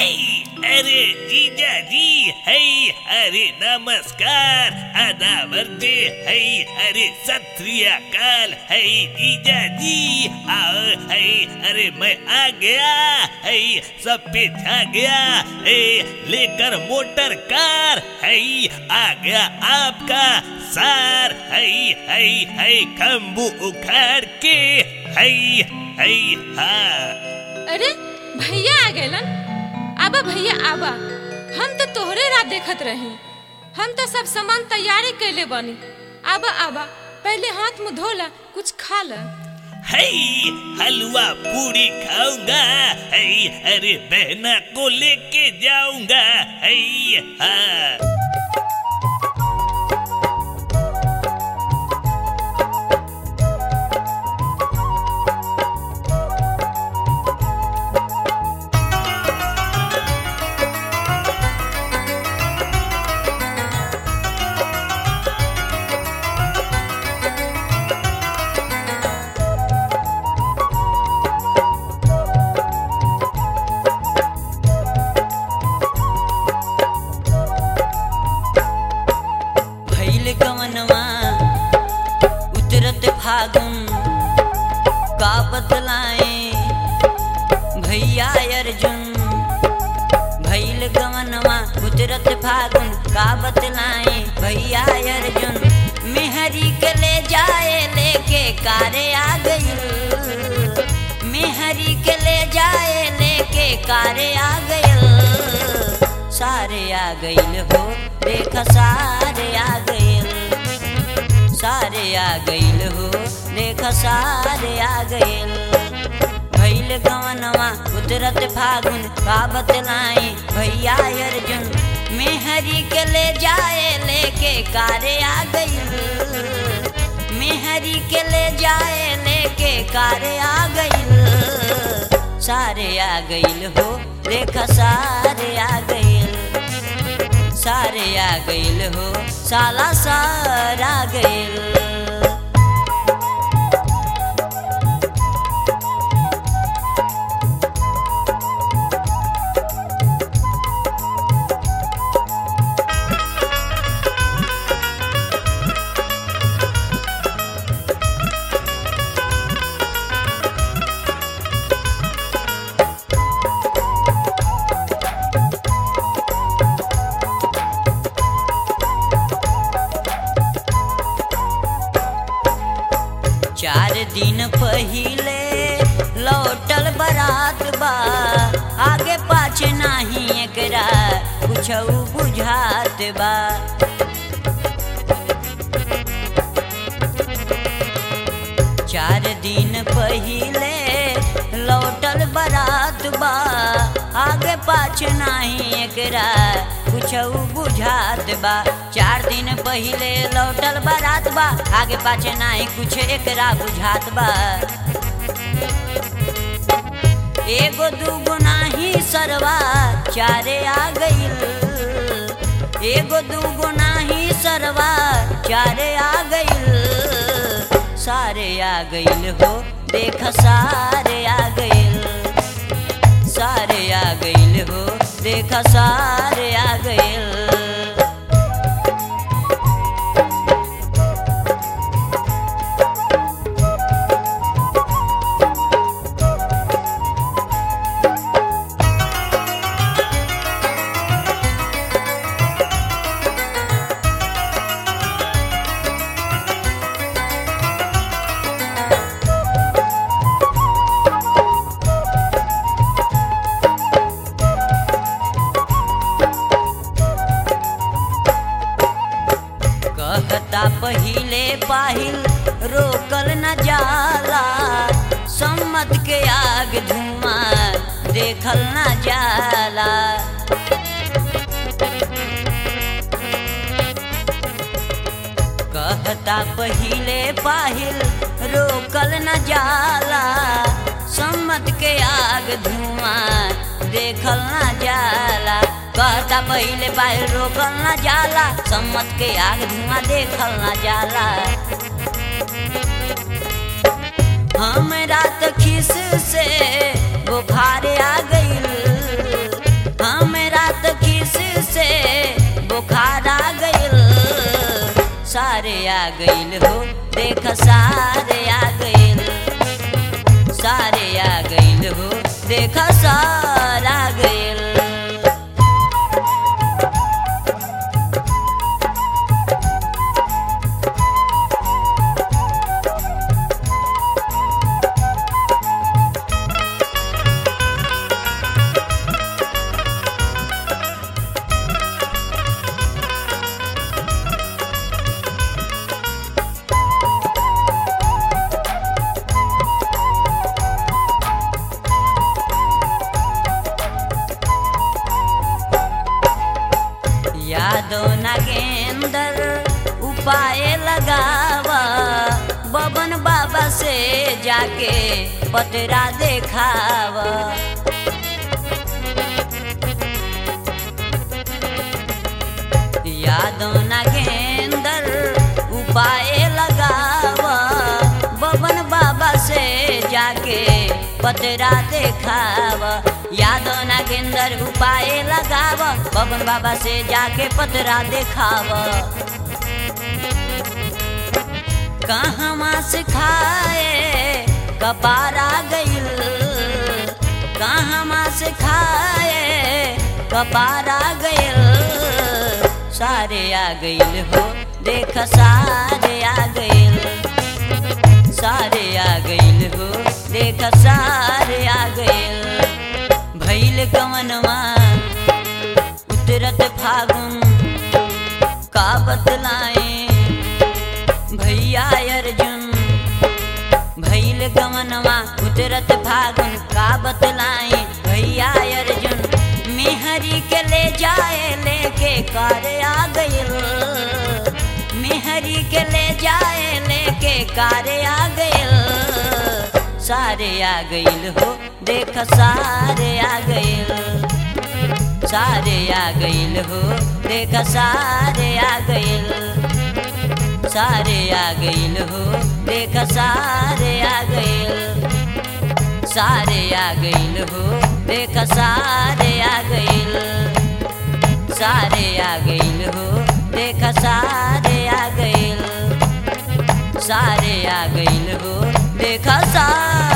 है अरे जीजा जी है अरे नमस्कार अनावर्ते है अरे सत श्री अकाल है जीजा जी आओ है अरे मैं आ गया है सब पे छा गया है लेकर मोटर कार है आ गया आपका सार है है है खम्बू उखाड़ के है है हाँ अरे भैया आ गएलन आबा भैया आबा हम तो तोहरे राह देखत रही हम तो सब सामान तैयारी कैले बानी आबा आबा पहले हाथ मुंह धोला कुछ खा ला है हलवा पूरी खाऊंगा है अरे बहना को लेके जाऊंगा है हाँ भैल कवनवा उतरत फागुन का बतलाए भैया अर्जुन भैल गवनवा उतरत फागुन का बतलाए भैया अर्जुन मेहरी के ले जाए लेके कारे आ गई मेहरी के ले जाए लेके कारे आ गई सारे आ गईल हो देख सारे आ गईल सारे आ गईल हो देख सारे आ गईल भैल गवनवा उतरत फागुन का बतलाई भैया अर्जुन मेहरी के ले जाए लेके कारे आ गईल मेहरी के ले जाए लेके कारे आ गईल सारे आ गईल हो देख सारे आ गईल सारे आ गईल हो साला सार आ गईल चार दिन पहिले लौटल बरात बा आगे पाछे नाही एकरा कुछ बुझात बा चार दिन पहिले लौटल बरात बा आगे पाछे नाही एकरा कुछ बुझात बा चार दिन पहिले लौटल बरात बा आगे पाछे नाही कुछ एकरा बुझात बा एगो दूगो नाही सरवा चारे आ गईल एगो दूगो नाही सरवा चारे आ गईल सारे आ गईल हो देख सारे आ गईल सारे आ गईल हो देख सारे आ गईल कहता पहिले पाहिल रोकल न जाला सम्मत के आग धुआं देखल न जाला कहता पहिले पाहिल रोकल न जाला सम्मत के आग धुआं देखल न जाला कहता पहिले पाहिल रोकल न जाला सम्मत के आग धुआं देखल न जाला हमरा त खिस से बुखार आ गईल आ गइल हो देख सारे आ गइल सारे आ गइल हो देख सार आ गइल यादो नागेंदर उपाय लगावा बबन बाबा से जाके पतरा देखावा यादो नागेंदर उपाय लगावा बबन बाबा से जाके पतरा देखावा यादो नागेंदर उपाय लगावा बबन बाबा से जाके पतरा देखावा कहाँ से खाए कपारा गइल कहाँ से खाए कपारा गइल सारे आ गइल हो देख सारे आ गइल सारे आ गइल हो देख सारे आ गइल भैल कवनवा उतरत फागुन का बतलाए भैया अर्जुन भैल गमनवा उतरत फागुन का बतलाई भैया अर्जुन मेहरी के ले जाए लेके कार आ गइल मेहरी के ले जाए लेके कार आ गइल सारे आ गइल हो देख सारे आ गइल सारे आ गइल हो देख सारे आ गइल सारे आ गइल हो देख सारे आ गइल सारे आ गइल हो देख सारे आ गइल सारे आ गइल हो देख सारे आ गइल सारे आ गइल हो देख सारे